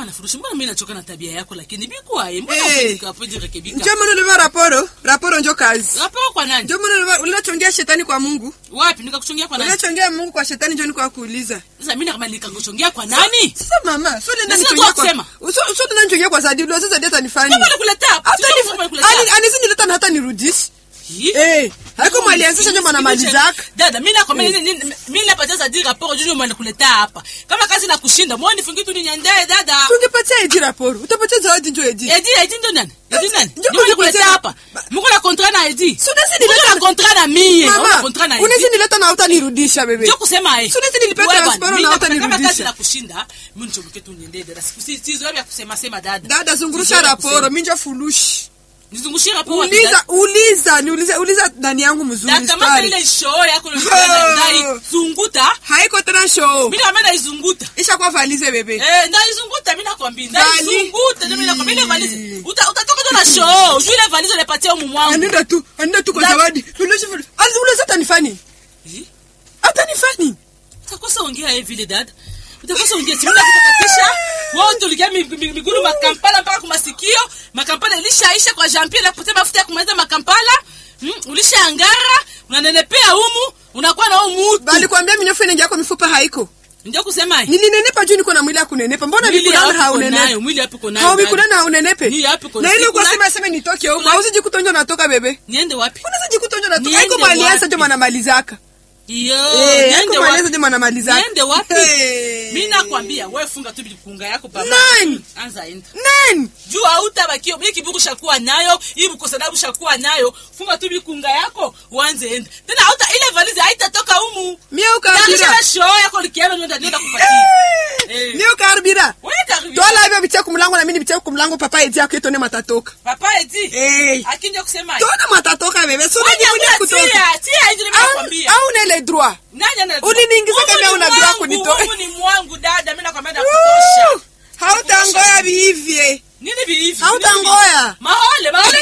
Hapana furushi, mbona mimi nachoka na tabia yako lakini bikwaye. Mbona Eh. hey. kapoje rekebika? njo maana ulivaa raporo raporo njo kazi Hapo kwa nani? njo maana ulivaa- unachongea shetani kwa mungu Wapi nikakuchongia kwa nani? unachongea mungu kwa shetani njo niko kuuliza Sasa mimi kama nikakuchongia kwa nani? sasa mama sio nenda Na sina nichongea tu kusema. kwa sio sio nenda nichongea kwa Zadi sasa Zadi atanifanya Kama nikuletea hapa. hata Sio kama nikuletea. ni anisi nileta na hata nirudishe Hii? eh haiko mali anzisha njo maana mali zaka dada mi nakwambia nini- nini- mi napatia Zadi raporo juu mwana kuleta hapa kama kazi na kushinda mwoni nifungie tu ninyandee dada tungepatia edi raporo utapatia zawadi njo edi edi edi ndo nani edi nani Ndio ndio kuleta kuletea- hapa mko na contrat na edi Si unaweza mko nileta- na contrat na mie mko na mama contrat na unaweza edi nileta na utanirudisha bebe ndio kusema eh Si unaweza nilipea Wewe transport bwana, mi na nakwambia kama utanirudisha. kazi na kushinda mimi nichomoke tu niendee dada siku si si zoea ya kusema sema dada dada zungurusha Sizoea raporo kusema. minjo fulushi nizungushie raporo wapi, uliza dada? uliza niulize uliza ndani yangu mzuri dada kama story ile show yako ndio ndai zunguta haiko tena show mimi kama naizunguta ishakuwa valize bebe Eh, ndaizunguta mimi nakwambia Vali- ndaizunguta ndio mimi nakwambia ile valizi uta utatoka tu na show ujue ile valizi unapatia umu mwangu anenda tu anenda tu kwa Da- zawadi fulushi fulushi Asi unaweza atanifani Eh, atanifani utakosa ongea hivi vile dada utakosa ongea timu na kukatisha wao tuligia mi- mi- miguru makampala mpaka kumasikio makampala ilishaisha kwa Jean Pierre kupotea mafuta ya kumaliza makampala mm, ulishaangara unanenepea humu unakuwa na humu utu bali kuambia minyofu inengia kwa mifupa haiko ndio kusema hii nilinenepa juu niko na mwili ya kunenepa mbona mwili vikulana yapi uko haunenepe nayo mwili yapi uko nayo hau dada? vikulana haunenepe Ni yapi uko na nayo? ile Sikula- ukasema sema nitoke huko Sikula- hauzi jikutonjo natoka bebe niende wapi unaweza jikutonjo natoka Niende haiko malianza wapi? ndio mwanamalizaka iyo eh niende haiko wapi malianza ndio mwanamalizaka niende wapi Eh. mi nakwambia we funga tu vikunga yako pamoja. Nani? anza enda nani juu hautabakio mi kibuku shakuwa nayo hii bukosadabu shakuwa nayo funga tu vikunga yako uanze enda tena hauta ile valizi haitatoka humu mie ukarbira Tarisha show yako likiano nenda nenda kupatia Eh. mie ukarbira wewe karibu tola hivyo vitia kumlango na mimi vitia kumlango papa eti yako itone matatoka papa eti eh akinja kusema tona matatoka bebe sio Wewe nini nyakula kutoka tia tia hizo au nimekwambia au nele droit nani ana Uliniingiza Humu kama ni una droit mwangu, kunitoa. humu ni mwangu dada mimi nakwambia nakutosha hautangoya vihivye nini vihivi Hautangoya. mahole mahole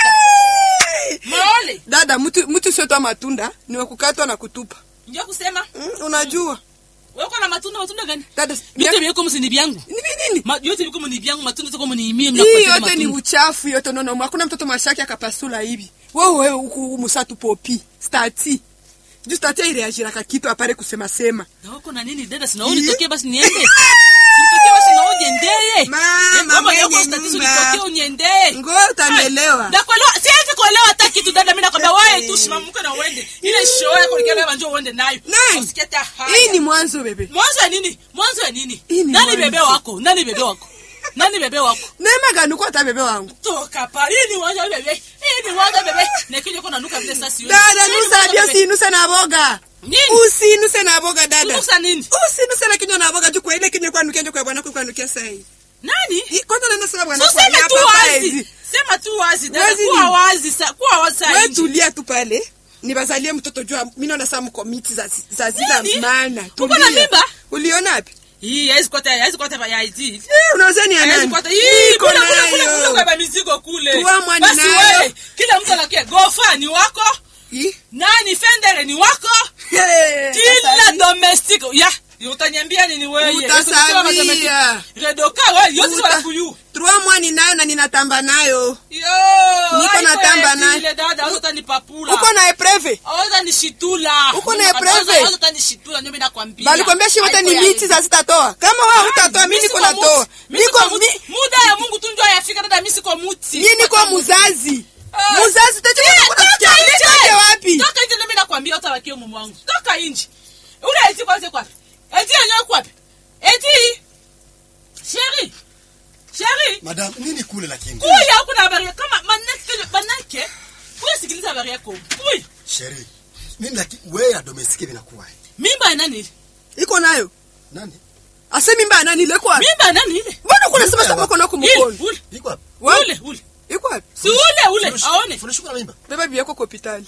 mahole dada mtu mtu sio tu matunda ni wa kukatwa na kutupa ndio kusema mm, unajua wewe uko na matunda matunda gani dada vyote viko msini vyangu ni nini Ma- vyote viko mni vyangu matunda ziko mniimie hii mnakupatia yote ni matunda uchafu yote nono hakuna mtoto mashaki akapasula hivi wewe wewe huku musatu popi stati juu stati ireagiraka kitu apare kusema sema na uko na nini dada sina unitokee basi niende nitokee basi na uje Mama, kama mwenye yako statizo nyumba. nitokee uniendee ngo utanielewa na kuelewa siwezi kuelewa hata kitu dada mimi nakwambia wewe tu simamke na uende ile show yako nikiwa na njoo uende nayo Nani? usikie hata haya. hii ni mwanzo bebe mwanzo ya nini mwanzo ya nini Hii ni nani mwanzo. bebe wako nani bebe wako nani bebe wako neema gani uko hata bebe wangu toka pa hii ni mwanzo ya bebe hii ni mwanzo ya bebe na kile uko nanuka vile sasa sioni dada Hii ni nusa mwanzo ya bia bebe. sinuse na boga nini usinuse na boga dada Unusa nini usinuse na kinywa na boga juu kwa ile kinywa kwanukia njo kwa bwana kwanukia sai nani kwanza naenda sema bwana so sema kwa tu hapa wazi hizi sema tu wazi dada Wazi kuwa nini? wazi sa kuwa wazi saa wewe nje tulia tu pale nibazalie mtoto jua mimi naona saa mkomiti za za zina Nini? maana Uko na mimba? uliona wapi hii haizi kwata haizi kwata ya ID eh unaweza ni haizi anani kwata hii Niko kule kule kule nayo. kule kwa mizigo kule Tuwa mwani basi nayo. wewe kila mtu anakia gofa ni wako Ih, nani fendere ni wako eh, kila sasa domestic ya utanyambia nini wewe Utasawia. redoka wewe yote Uta- wala kuyu Trois mwani nayo na ninatamba nayo yo Niko haiko natamba eti naye. ile dada hauta nipapula uko na epreve hauta nishitula Uko na epreve? hauta nishitula ndio mimi nakwambia balikwambia shi wote Haiko ni ya miti za zitatoa kama wewe hutatoa mimi niko natoa niko mi- muda ya Mungu tu ndio yafika dada mimi siko muti mimi niko muzazi Ah. muzazi tajua Eh, kuna toka kusikia nje. nitoke wapi toka nje ndio mimi nakwambia utabakia mume wangu toka nje ule eti kwanza kwapi eti yenyewe kwapi eti sheri sheri madam nini kule lakini kuya huku na habari kama manake manake kuya sikiliza habari yako kuya sheri nini lakini wewe ya domestique vinakuwa mimba ya nani ile iko nayo nani ase mimba ya nani ile iko wapi mimba ya nani ile mbona kuna sema sema kuna ile kumkono ule iko wapi Wapi? ule ule iko wapi si ule ule Furushi- aone furushi kuna mimba beba bibi yako kwa hospitali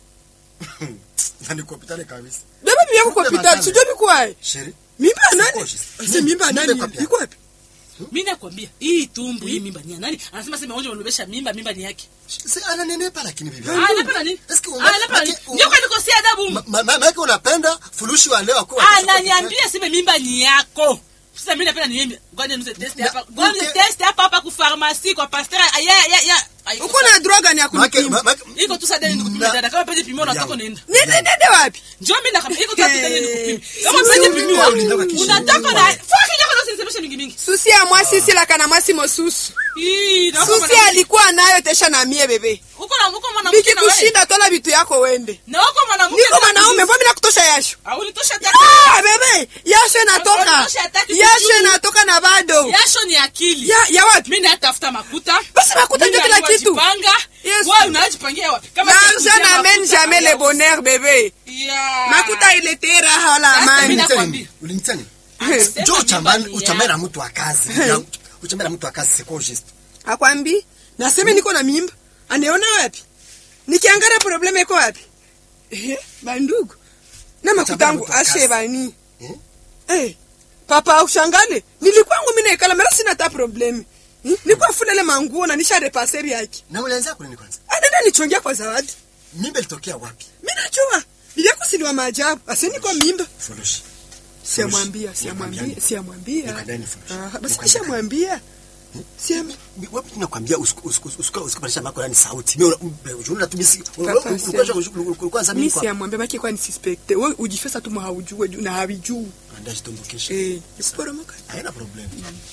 na niko hospitali kabisa beba bibi yako kwa Kumbe hospitali matano. sijui biko wapi sheri mimba ya nani Sikoshi. ase mimba ya Mimba nani iko wapi? iko wapi mimi nakwambia hii tumbu hii mimba ni ya nani anasema sema onje wanobesha mimba mimba ni yake si ananenepa lakini bibi ah yangu napenda nini Eske ah unga- napenda nini maki- ndio kwa nikosea adabu Ma- ma- maana yake unapenda furushi wa leo akuwa ananiambia sema mimba ni yako sasa mimi napenda niende ngoja niuze test Na- hapa ngoja niuze uke- test hapa hapa ku pharmacie kwa pasteur ya ya ya Ai, uko na droga gani ya Make- kunipima ma- make- iko tu sasa deni nikupime Na- dada kama pende pimio na utako Yawe. nenda nende nende wapi njoo mimi nakwambia iko tu sasa deni nikupime kama Sisi pende wewe pimio ulitaka kisha unataka nini na wewe? fuck yako ndio usinisemeshe mingi mingi susi ya mwasi silaka na mwasi mosusu Ii, na uko susi mwanamke- alikuwa nayo tesha na mie bebe uko na uko mwanamke na wewe bikikushinda tola vitu yako wende na uko mwanamke niko na mwanaume kuuliza. mbona nakutosha yasho Ah, ulitosha taka Ah, bebe yasho inatoka Unatosha hataki yasho vizuri. inatoka na bado yasho ni akili ya ya wapi mimi natafuta makuta Basi makuta Mimi ndio kila najua kitu. jipanga Yes. wewe unajipangia wapi kama l'argent sikutia n'amène makuta, jamais le haya. bonheur bebe Yeah. makuta iletee raha wala Sasa amani mimi Ulinitani? nakwambia. Ulinitani? Sema Njoo mimba uchambane ni uchambane ya- na mtu wa kazi. Ya- Uchambane na mtu wa kazi c'est quoi juste? akwambi naseme niko na mimba anaona wapi nikiangalia probleme iko wapi Ehe, bandugu na makutangu mtu wa kazi. ashe bani Eh? Eh, papa ushangale nilikwangu mimi naikala mara sina hata probleme Hmm? nilikuwa fulele manguo na nisha repaseri yake Na ulianza kwa nini kwanza? anaenda nichongia kwa zawadi Mimba ilitokea wapi? mimi najua bibyako siliwa maajabu ase niko mimba Furushi. siamwambia siamwambia Nikwambiani. siamwambia Nikwambiani furushi. Ah, basi Nikwambiani. nishamwambia siam Wewe nakwambia usikubadilisha mako yani sauti. Mimi unaona tu mimi Papa, ulikuwa za mi mimi kwa. siamwambia maki kwa nisuspekte we ujifesa tu haujue na havijuu Andaa jitumbukisha. eh ikuporomoka Haina problem.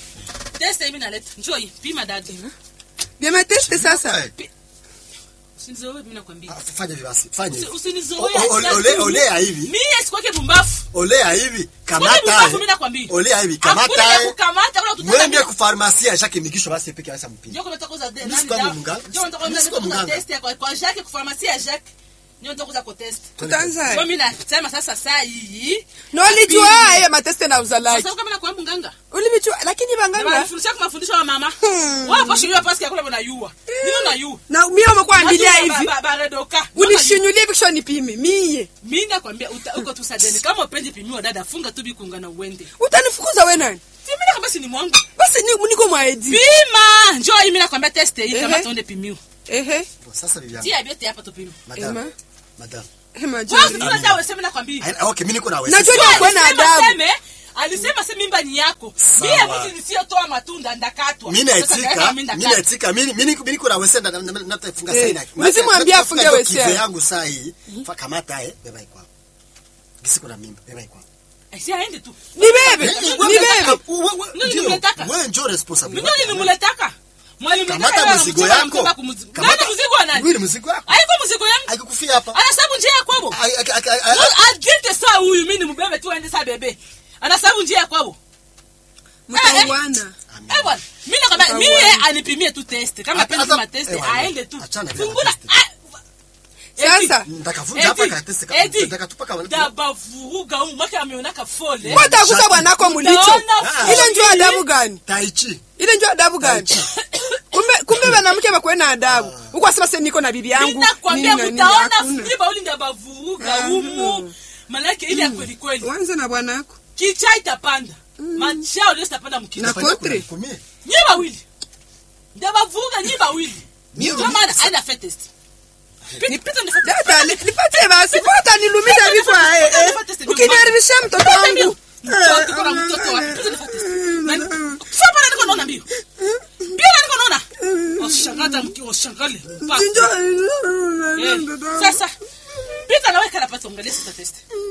Test hivi naleta njoo hii pima dada vya mateste sasa Eh, usinizoe mimi nakwambia ah, Fanya hivi basi. Fanya Usi- hivi. usinizoe O- o- ole- Olea hivi. mimi sikwake bumbafu Olea hivi. Sikwake Kamata. bumbafu mimi nakwambia Olea hivi. hakuna Kamata. ya kukamata kuna tutaka Mwende ku pharmacie ya Jacques Migisho basi peke yake mpini. Njoo kuna tokoza de Mimi nani sikuwa dawa mganga. njoo nataka Mimi sikuwa kuza mganga. test ya kwa kwa Jacques kwa pharmacie ya Jacques njoo nitakuza kwa test tutanza njoo mimi nasema sasa saa hii nolijua aye mateste na uzalaki sasa kama nakuwa mganga ulivijua lakini na banganga wanafundisha kwa mafundisho ya mama Hmm. wao kwa shule pasi ya kule unayua nini unayua na mie umekuwa ambilia hivi baredoka unishinyulie vikisho nipime mie mimi nakwambia uta- uko tu sadeni kama upendi pimiwa dada funga tu bikunga na uende utanifukuza we nani mimi nakwambia si ni mwangu basi ni- niko mwaedi pima njoo hii mimi nakwambia test hii kama Ehe. tuone pimiwa ehe Sasa bibi yangu. tia biote hapa tupima Madam. Ema. Madam. ema wewe jari tuna dawa sema nakwambia Haina- Okay, mimi niko na wewe. Najua Sisi- ni- Kuwe na Alisema adabu. seme, alisema se mimba ni yako Sawa. mie mtu nisiotoa matunda ndakatwa Mimi Sasa naitika, kama mimi mimi ndakatwa. naitika, mimi mimi niko- mimi niko na wewe na na- na- natafunga Eh, saina. usimwambie Natafunga afunge ndio wewe kive saina. yangu saa hii. Fa kamata eh, beba iko hapo. Gisi kuna mimba, beba iko hapo. Eh, si aende tu ni bebe Eh, ni wewe- bebe wewe- wewe- Ndio ndio, nimetaka. Wewe njoo responsible. mimi nilimletaka mwalimu Kamata mzigo yako. nani mzigo wa nani Wewe ni mzigo wako. haiko mzigo yangu Haikukufia hapa. anasabu njia ya kwabo Ai- ai- ai- ai- ai- aginte saa huyu mimi nimbebe tu aende saa bebe anasabu njia ya kwabo mtauana Eh bwana, mimi nakwambia Mtauana. mimi anipimie tu test. Kama Hata- pendi hata- kama test eh, bwana, aende tu. achana vile na Fungula. test. ah, Sasa Nitakavunja hapa ka test ka- Edi, nitakatupa ka- dabavuruga huyu mwaka ameonaka fole. watakuta bwanako mulicho Utaona ile njo adabu gani Tai chi. ile njo adabu gani kumbe kumbe wanamke bakuwe na adabu huko asema se niko na bibi yangu Mimi nakwambia nini na nini, mtaona hakuna. fiba uli ndabavuruga humu. Malaki ile ya kweli kweli. wanze na bwanako Kicha itapanda. Machao leo itapanda Na mkina. kotre. Kumie. Nyi bawili. Ndabavuruga nyi bawili. Mimi- Ndio maana aina fait test. Pita pita ni fait test. data ni- nipatie basi pata nilumiza vichwa eh, eh. ukiniharibisha mtoto wangu Mtoto kuna mtoto wapi? Pita ni fait test. Nani? Sio pale niko naona mbio. Mbio na niko naona. Oshangata mki oshangale. Pa. Eh, Sasa pita na wewe kana pata angalia sasa test.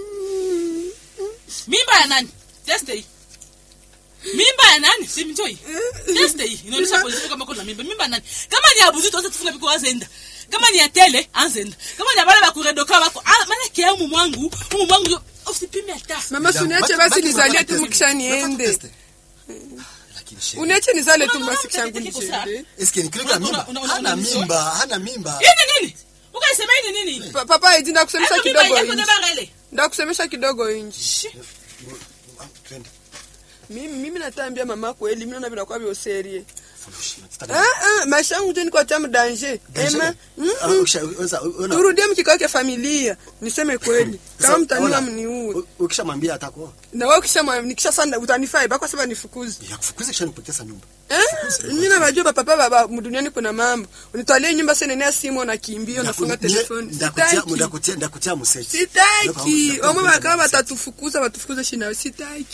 Mimba ya nani? Test hii. Mimba ya nani? Si mjoi. Test hii. Inaonyesha position kama kuna mimba. Mimba ya nani? Kama ni abuzi tu tufunga biko azenda. Kama ni ya tele anzenda. Kama ni abale bakuredoka bako. Ah, maana kia umu mwangu, umu mwangu yo- usipime hata. mama suniache basi nizalie tu mkisha niende Lakini shehe. uniache nizale tu Unaona basi kishangu mtoto kiko sawa? nishende Eske ni kilikuwa Una- mimba? una- una- Hana una- mimba, hana mimba. Hii ni nini? Ukaisema hii ni nini? Pa- papa edi ndakusemesha Hapo mimba kidogo yako inji ndio ile. ndakusemesha kidogo inji Shi. Twende. mimi mimi natambia mama kweli mimi naona vinakuwa vyo serie Furushi. ah ah maisha yangu je niko tamu danger ema mm, Ah, mm. ukisha- unaweza- una- turudie mkikao cha familia niseme kweli kama Sasa, mtaniwa ona, mniue u- ukishamwambia atakuoa. na wewe kisha nikisha sana utanifai bako sema nifukuze Ya kufukuza kisha nikupoteza nyumba. eh mimi na wajua papa baba mduniani kuna mambo unitwalie nyumba sasa nenia simu na kimbio nafunga Ndaku- telefoni ndakutia- sitaki ndakutia- ndakutia msechi. sitaki Ndakutia omwe msechi. bakaba batatufukuza batufukuze shina sitaki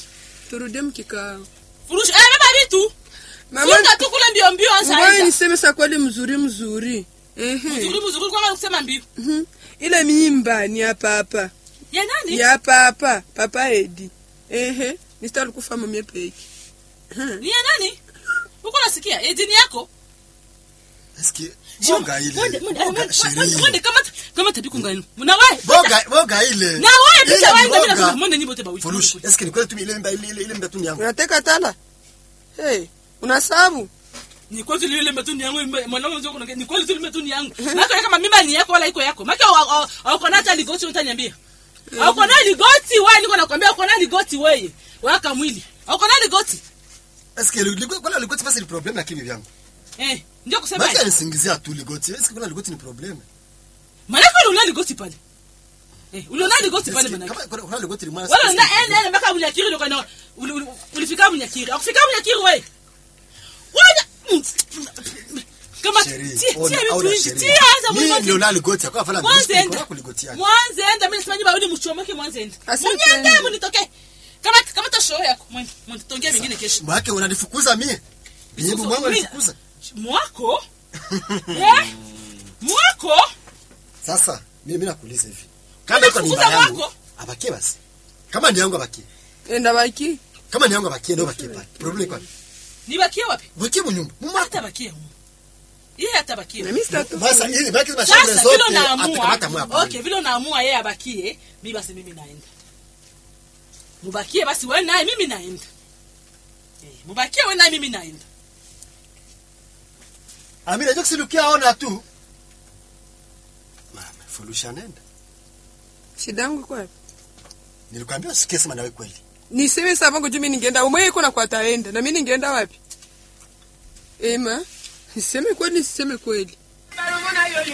turudie mkikao Furushi. Eh, beba vitu. mama Funga tu kule mbio mbio anza. ngoja enda. niseme sa kweli mzuri mzuri ehe Mzuri mzuri kwa kusema mbio. Mhm. ile mimba ni hapa hapa Ya nani? ni hapa hapa papa edi ehe nisitalukufa mamie peki Ni ya nani? Uko nasikia? Edini yako? Eske boga ile. Mwende, mwende, Boga mwende, sheria. mwende kama kama tabiku ngani. Mna wewe. Boga boga ile. Na wewe Ile pita wewe boga. ndio mwende nyimbo te bawifu. Furushi. Eske ni kweli tu ile mimba ile ile ile mimba tu ni yangu. unateka tala hey, unasabu Ni kweli tu ile mbetuni yangu mwanangu ndio kuna ni kweli tu ile mbetuni yangu. Maka kama mimba ni yako wala iko yako. Maka uko na hata ligoti utaniambia. Uko na ligoti wewe niko nakwambia uko na ligoti wewe. Waka mwili. Uko na ligoti. Eske ligoti kwani ligoti basi ni problem na kibi vyangu. Eh, ndio kusema. Basi anisingizia tu ligoti. Eske kwani ligoti ni problem. Manake uliona ligoti pale. Eh, uliona ligoti pale Eske manake. kama kuna ligoti ni mwana. Wala na ende ende mpaka Bunyakiri ndio kana uli- uli- ulifika Bunyakiri. Ukifika Bunyakiri wewe. Wala kama Sheria. tia Ona, tia ona vitu sheria. tia anza Mimi mwanzo. ndio na ligoti. Kwa fala Mwanzo ligoti. enda. Kwa ligoti yake. Mwanzo enda mimi simanyi barudi mchomoke mwanzo enda. Asante. Mnyende mnitoke. Kama kama ta show yako mwende mwende tongea mingine kesho. Mwake unanifukuza mie. Nyimbo mwangu Mimi- unanifukuza. Mwako? Eh? Mwako? Sasa mimi mimi nakuuliza hivi. Kama iko ni Umefukuza mimba yangu, mwako? abakie basi. Kama ni yangu abakie. enda baki Kama ni yangu abakie ndio abakie pale. Problem iko wapi? Nibakie wapi? Bakie mu nyumba. Mumako. Hata bakie huko. Yeye atabakie. na mimi sitatoka Basa ili baki na shamba Sasa vile zote atakamata unaamua, mwa. okay, vile unaamua yeye abakie, mimi basi mimi naenda. Mubakie basi wewe naye mimi naenda. Eh, mubakie wewe naye mimi naenda. Amina ndio kusilukia ona tu. Mama, fulusha nenda. shida yangu kwa Nilikwambia usikie sema nawe kweli. niseme sa vangu juu mi ningeenda umwe iko na kwataenda na mi ningeenda wapi ema niseme kweli niseme kweli